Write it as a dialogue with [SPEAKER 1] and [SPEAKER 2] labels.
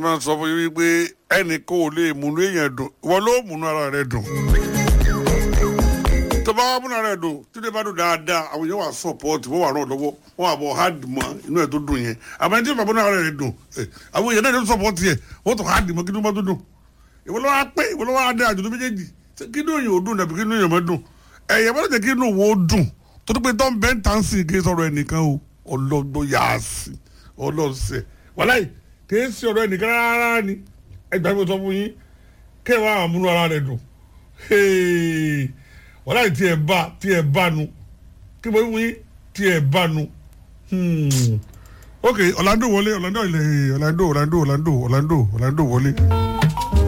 [SPEAKER 1] máa ń sọ fún yín wípé ẹnì kan ò lè múnú èèyàn dùn ìwọ ló múnú ara rẹ dùn tó bá wà múnú ara rẹ dùn tí ó bá dùn dáadáa àwọn èèyàn wà sọpọ́ọ̀tì wọ́n wà ràn lọ́wọ́ wọ́n wà bọ̀ hard mọ́ inú ẹ̀ tó dùn yẹn àmọ́ ẹni tí ó bá múnú ara rẹ dùn eh, àwọn èèyàn náà ló sọpọ́ọ̀tì yẹ wọ́n tó hard mọ́ kí ló bá tó dùn ìwọ ló wá pé ìwọ ló wá dé àjùlọ méjèèjì Ṣé kí inú èèyàn ò dùn dàbí kí inú èèyàn má dùn ẹ̀yẹ bá jẹ́ kí inú wo dùn tó tó pé tó ń bẹ́ ń tàn sí kí sọ̀rọ̀ ẹnìkan o ọlọ́gbọ́ yà á sí ọlọ́sẹ̀ wàláì kì í sí ọ̀rọ̀ ẹnìkan rárá ni ẹgbàá mi sọ fún yín kẹwàá àmúnú ara rẹ dùn Hey! wàláì tí ẹ bá tí ẹ bá nu kí mo fún yín tí ẹ bá nu Hmm. ok Orlando wọlé Orlando ilẹ̀ Orlando Orlando Orlando Orlando Orlando wọlé.